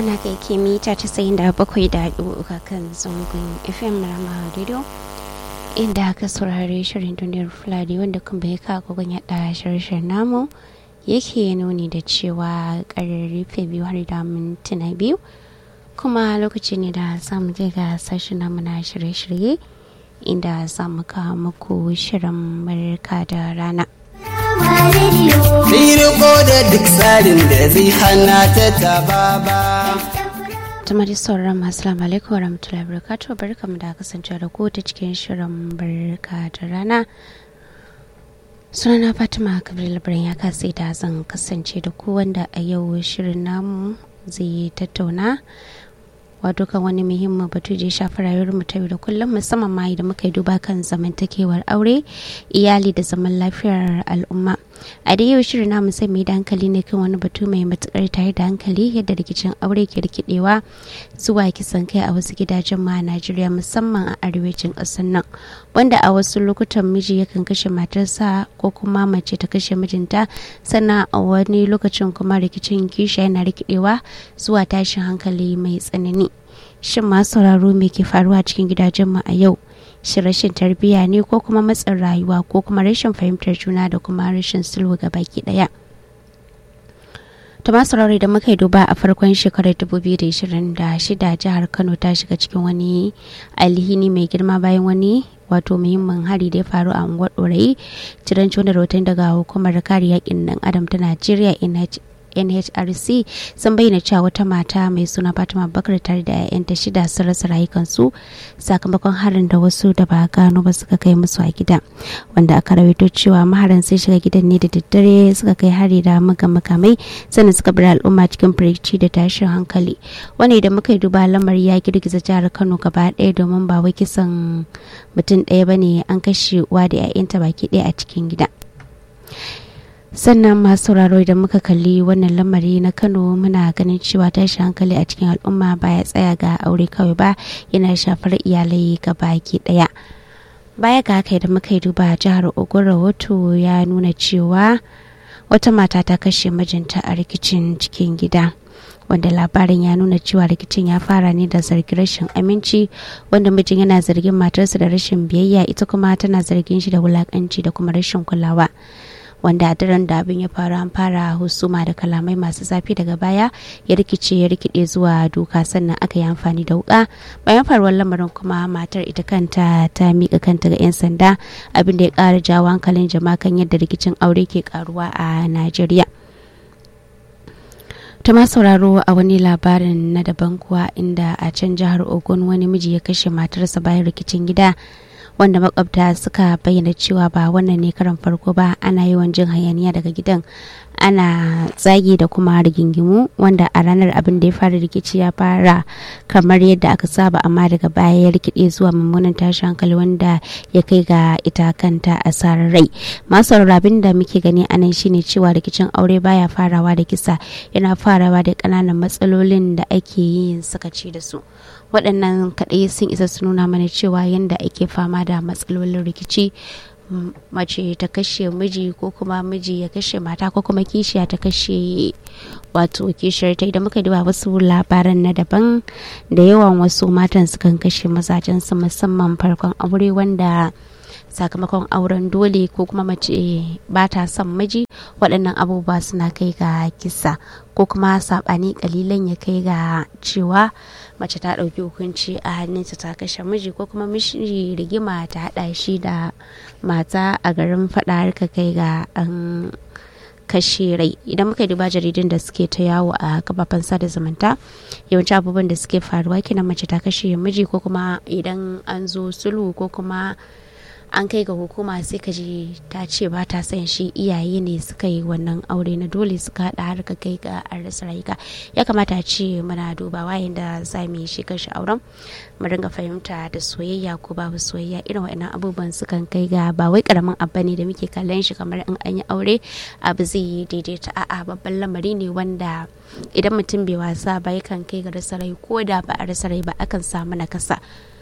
na kai ke mita casa'in da bakwai da uku kan zangon fm rama radio inda aka saurari shirin duniyar fulani wanda kuma bai kawo yada shirin namu yake nuni da cewa kararrufe biyu har da mintuna biyu kuma lokaci ne da samu je ga sashen namu na shirye-shirye inda za mu kawo muku shirin barka da rana Riko da duk tsarin da zai hana ta taba ba. Tuma da sauran masu lamu alaikum warahmatullahi wabarakatuh barkamu da kasance da ku ta cikin shirin barka da rana. Sunana Fatima Kabir Labarin ya kasi da zan kasance da ku wanda a yau shirin namu zai tattauna wato kan wani muhimmin batu da ya shafi rayuwar mu ta yau da kullum musamman ma idan muka yi duba kan zamantakewar aure iyali da zaman lafiyar al'umma a da yau shirin namu sai mai da hankali ne kan wani batu mai matukar tare da hankali yadda rikicin aure ke rikidewa zuwa kisan kai a wasu gidajen ma a najeriya musamman a arewacin ƙasar nan wanda a wasu lokutan miji yakan kashe matarsa ko kuma mace ta kashe mijinta sannan a wani lokacin kuma rikicin kisha yana rikidewa zuwa tashin hankali mai tsanani shin masu sauraro me ke faruwa cikin gidajenmu a yau shi rashin tarbiyya ne ko kuma matsin rayuwa ko kuma rashin fahimtar juna da kuma rashin sulhu ga baki daya ta masu rauri da muka yi duba a farkon shekarar 2026 jihar kano ta shiga cikin wani alhini mai girma bayan wani wato muhimmin hari da ya faru a unguwar ɗorayi ciranci wanda rahoton daga hukumar kare yakin dan adam ta najeriya nhrc sun bayyana cewa wata mata mai suna fatima bakar tare da 'ya'yanta shida sun rasa rayukansu sakamakon harin da wasu da ba gano ba suka kai musu a gida wanda aka rawaito cewa maharan sai shiga gidan ne da daddare suka kai hari da muga makamai sannan suka bar al'umma cikin firgici da tashin hankali wani da muka yi duba lamari ya girgiza jihar kano gaba ɗaya domin ba wai kisan mutum ɗaya bane an kashe uwa da 'ya'yanta baki ɗaya a cikin gida sannan masu sauraro idan muka kalli wannan lamari na kano muna ganin cewa tashi hankali a cikin al'umma baya tsaya ga aure kawai ba yana shafar iyalai ga baki daya baya ga haka idan muka yi duba jihar ogun rahoto ya nuna cewa wata mata ta kashe mijinta a rikicin cikin gida wanda labarin ya nuna cewa rikicin ya fara ne da zargin rashin aminci wanda mijin yana zargin matarsa da rashin biyayya ita kuma tana zargin shi da wulakanci da kuma rashin kulawa wanda a daren da abin ya faru an fara husuma da kalamai masu zafi daga baya ya rikice ya rikide zuwa duka sannan aka yi amfani da wuka bayan faruwar lamarin kuma matar ita kanta ta mika kanta ga 'yan sanda abin da ya kara jawo hankalin jama'a kan yadda rikicin aure ke karuwa a najeriya ta sauraro a wani labarin na daban kuwa inda a can jihar ogun wani miji ya kashe matarsa bayan rikicin gida wanda makwabta suka bayyana cewa ba wannan ne karan farko ba ana yawan jin hayaniya daga gidan ana zagi da kuma rigingimu wanda a ranar abin da ya fara rikici ya fara kamar yadda aka saba amma daga baya ya rikide zuwa mummunan tashin hankali wanda ya kai ga ita kanta asarar rai masu abin da muke gani anan shine cewa rikicin aure baya farawa da kisa yana farawa da ƙananan matsalolin da ake yin sakaci da su waɗannan kaɗai sun isa su nuna mana cewa yadda ake fama da matsalolin rikici mace ta kashe miji ko kuma miji ya kashe mata ko kuma kishiya ta kashe wato kishiyar ta idan muka duba wasu labaran na daban da yawan wasu matan sukan kashe mazajensu musamman farkon aure wanda sakamakon auren dole ko kuma mace ba ta son miji waɗannan abubuwa suna kai ga kisa ko kuma saɓani ƙalilan ya kai ga cewa mace ta ɗauki hukunci a hannunta ta kashe miji ko kuma miji rigima ta haɗa shi da mata a garin faɗa har ka kai ga an kashe rai idan muka duba jaridun da suke ta yawo a kafafen sada zumunta yawanci abubuwan da suke faruwa kenan mace ta kashe miji ko kuma idan an zo sulhu ko kuma an kai ga hukuma sai ka ji ta ce ba ta son shi iyaye ne suka yi wannan aure na dole suka haɗa har ka kai ga an rasa rayuka ya kamata a ce muna dubawa yadda za mu yi shi kanshi auren mu ringa fahimta da soyayya ko babu soyayya irin wa'annan abubuwan sukan kai ga ba wai karamin abu ne da muke kallon shi kamar in an yi aure abu zai yi daidaita a'a babban lamari ne wanda idan mutum bai wasa ba yakan kai ga rasa rai ko da ba a rasa rai ba akan samu nakasa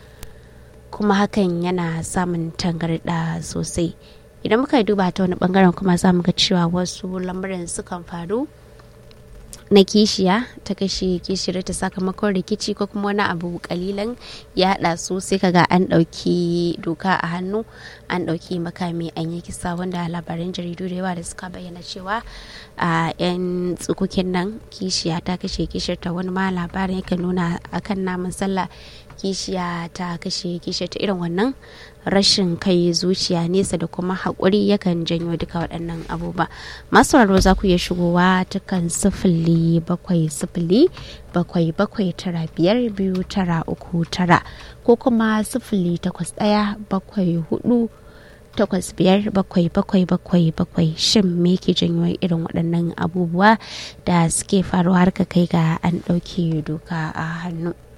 kuma hakan yana samun tangarɗa sosai idan muka duba ta wani bangaren kuma za mu ga cewa wasu lamuran sukan faru na kishiya ta kashe kishiyar ta sakamakon rikici ko kuma wani abu kalilan ya haɗa su sai kaga an ɗauki doka a hannu an ɗauki makami an yi kisa wanda labaran jaridu da yawa da suka bayyana cewa a yan tsukukin nan kishiya ta kashe kishiyar ta wani ma labarin yakan nuna akan namun sallah kishiya ta kashe kishiyar ta irin wannan rashin kai zuciya nesa da kuma haƙuri yakan janyo duka waɗannan abubuwa masu raro za ku iya shigowa ta kan sifili bakwai sifili bakwai bakwai tara biyar biyu tara uku tara ko kuma sifili takwas ɗaya bakwai hudu takwas biyar bakwai bakwai bakwai bakwai shin me ke janyo irin waɗannan abubuwa da suke faruwa har ka kai ga an ɗauke doka a hannu